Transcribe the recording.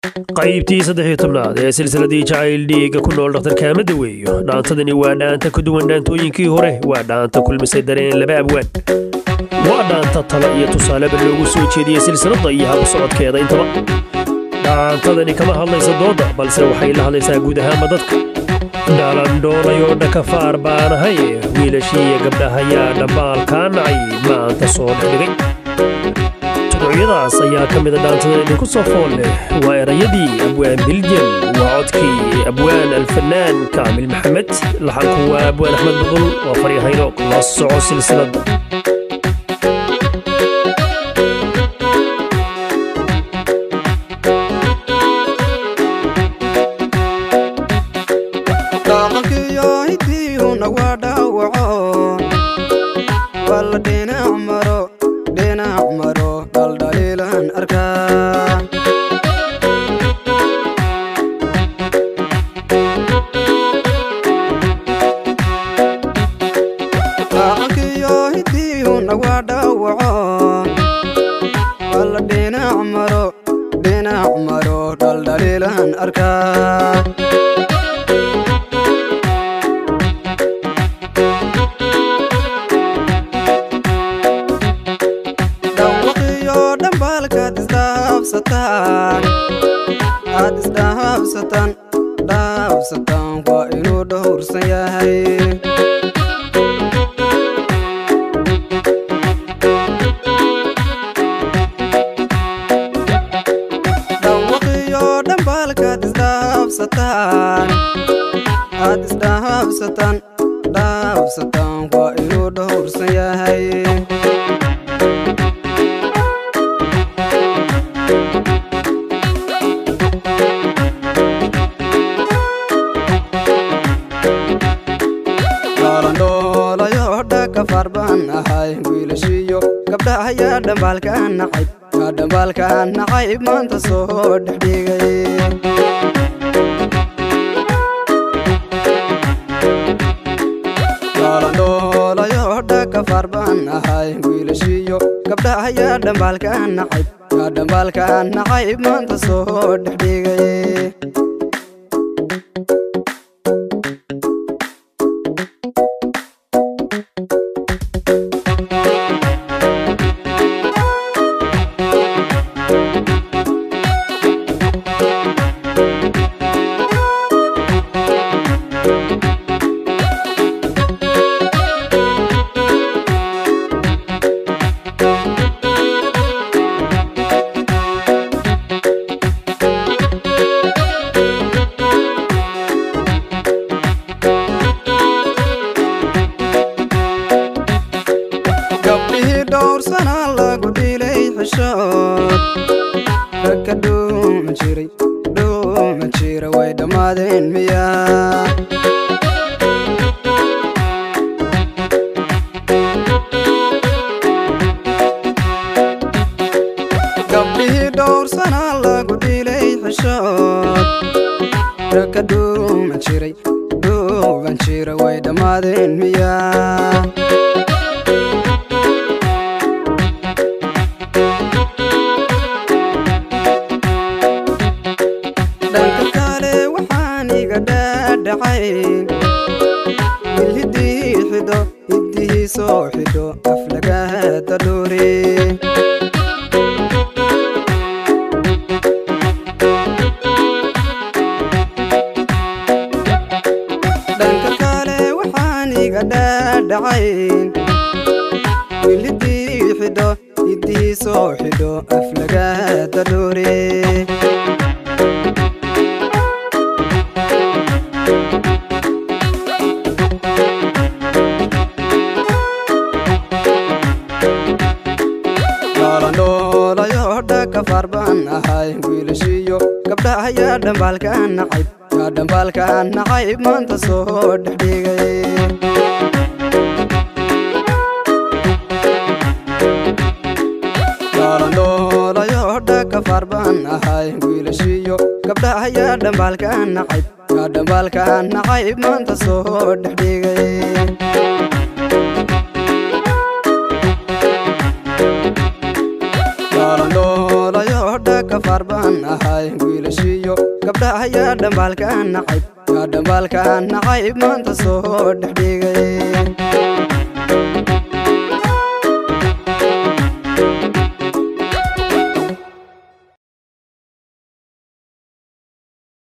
qaybtii saddexiyo tobnaad ee silsiladii jacayl dhiiga ku nool dhakhtar kaamada weeyo dhaantadani waa dhaanta ka duwan dhaantooyinkii hore waa dhaanta kulmisay dareen laba abwaan waa dhaanta tala iyo tusaaleba loogu soo jeediyey silsiladda iyo hab socodkeeda intaba dhaantadani kama hadlaysa doodda balse waxay la hadlaysaa guud ahaanba dadka dhalandhoonayoo dhakafaar baanahay wiilashiiyo gabdhahayaa dhambaalkaa nacay maanta soo dhexdhigay tuducyadaas ayaa ka mida dhaantada idinku soo fool leh waa erayadii abwaan biljan waa codkii abwaan alfanaan kaamil maxamed laxanku waa abwaan axmed budul waa faryahayno la soco silsiladda dhaqankiyo hidiihuna waa dhaawaco walla dhinac maro dhinac maro dhaldhaliilan arkaa dhaqankiyo hidiihuna waa dhaawaco walla dhinac maro dhinac maro dhaldhaliilan arkaa dhawaqiyo dhambaalkaad isdhaafsataan aad isdhaafsataan dhaafsataan waa inuu dhowrsan yahay dhawaqiyo dhambaalkaad isdhaafsataan aad isdhaafsataan dhaafsataan waa inuu dhowrsan yahay dhaalandhoolayo dhakafar baan ahay wiilashiyo gabdhahayaa dhambaalka nacayb yaa dhambaalka nacayb maanta soo dhexdhigay dhaalandhoolayo dhakafar baan ahay wiilashiyo gabdhahayaa dhambaalka nacayb yaa dhambaalka nacayb maanta soo dhexdhigay gabdhihii dhowrsana lagu dhilay xishood ragka dhuuma jiray dhuuma jira way dhammaadeen miyaa gabdhihii dhowrsana lagu dhilay xishood ragka dhuuma jiray dhuuban jira way dhammaadeen miyaa dhanka kale waxaan iga dhaadhacay wil hiddii xidho hiddihii soo xidho aflagaada dhuuri dhanka kale waxaan iga dhaadhacay wil hiddii xidho hiddihii soo xidho aflagaada dhuuri dhaalandhoolayo dhakafar baan ahay wiilashiyo gabdhahayaa dhambaalka nacayb yaa dhambaalka nacayb maanta soo dhexdhigay dhaalandhoolayo dhakafar baan ahay wiilashiyo gabdhahayaa dhambaalka nacayb yaa dhambaalka nacayb maanta soo dhexdhigay dhaalandhoolayo dhakafar dhabaar baan ahay wiilashiyo gabdhaha yaa dhambaalka nacayb yaa dhambaalka nacayb maanta soo dhexdhigay